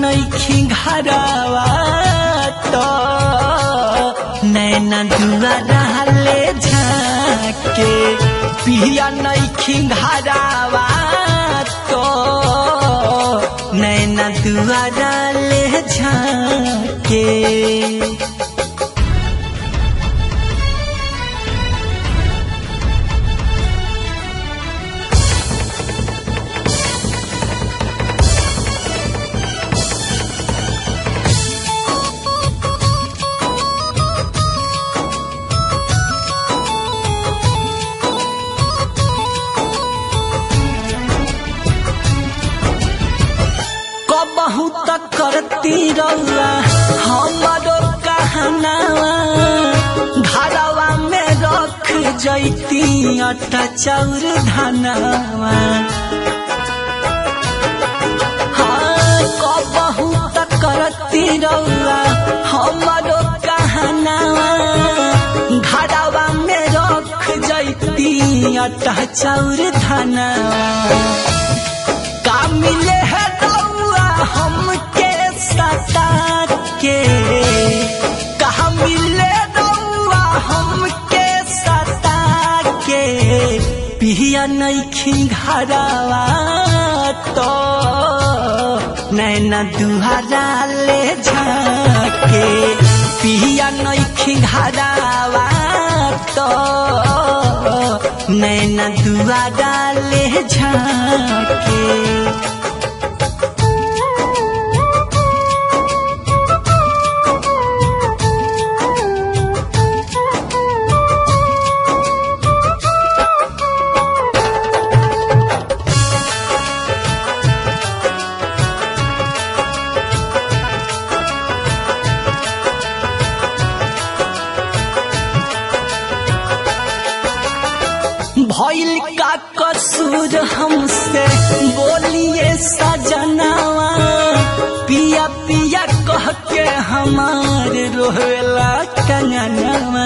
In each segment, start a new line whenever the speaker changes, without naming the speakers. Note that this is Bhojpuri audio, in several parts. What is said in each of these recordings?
नैखी घरवा तो नैना दुआरा ले झाके पिया नैखी घरवा तो नैना दुआरा ले झाके कबहू तक करती रउआ हमारो कहनावा घरवा में रख जैती अटा चाउर धनावा हाँ कबहू तक करती रउआ हमारो कहनावा घरवा में रख जैती अटा चाउर धनावा का मिले है रउआ हमके सता के कहा मिले रउआ हमके सता के पिया नैखी घरवा तो नैना दुहारा ले झाके पिया नैखी घरवा तो नैना दुआरा ले झाके भइल का कसूर हमसे बोलिए सजनावा पिया पिया कह के हमार रोवेला कंगनवा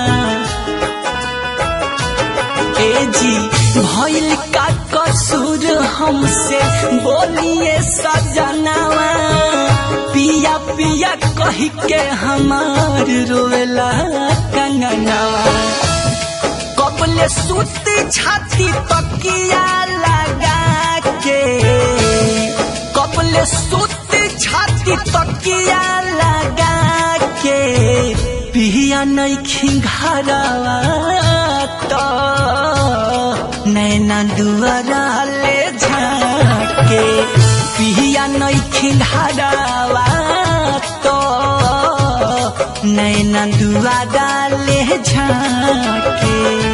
ए जी भइल का कसूर हमसे बोलिए सजनावा पिया पिया कह के हमार रोवेला कंगनवा कबले सूती छाती तकिया लगा के कबले सूती छाती तकिया लगा के पिया नैखी घरवा तो नैना दुआरा ले झाके पिया नैखी घरवा तो नैना दुआरा ले झाके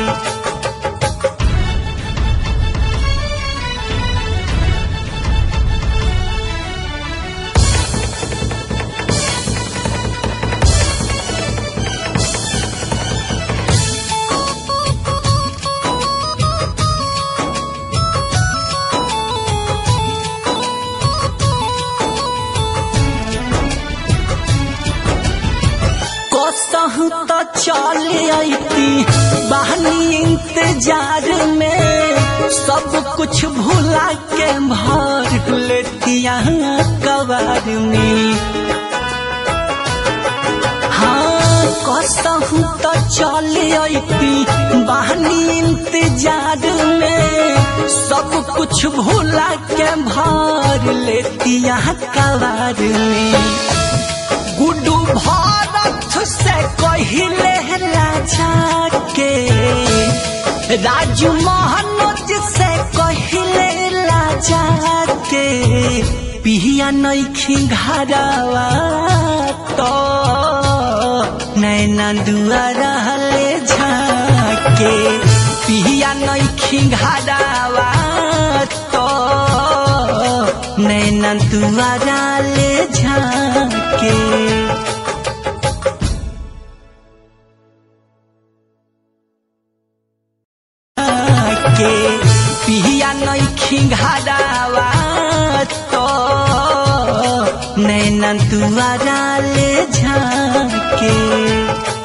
कसहु तो चल अती बहनी इंतजार में सब कुछ भुला के भर लेतिया कबार में हाँ कसहु तो चल अती बहनी इंतजार में सब कुछ भुला के भर लेतिया कबार में गुड्डू भारत से कहिले राजा के राजू महानोज से कहिले राजा के पिया नैखी घरवा तो नैना दुआरा ले झाके पिया नैखी घरवा तो नैना दुआरा ले झाके के पिया नैखी घरवा तो नैना दुआरा ले झाके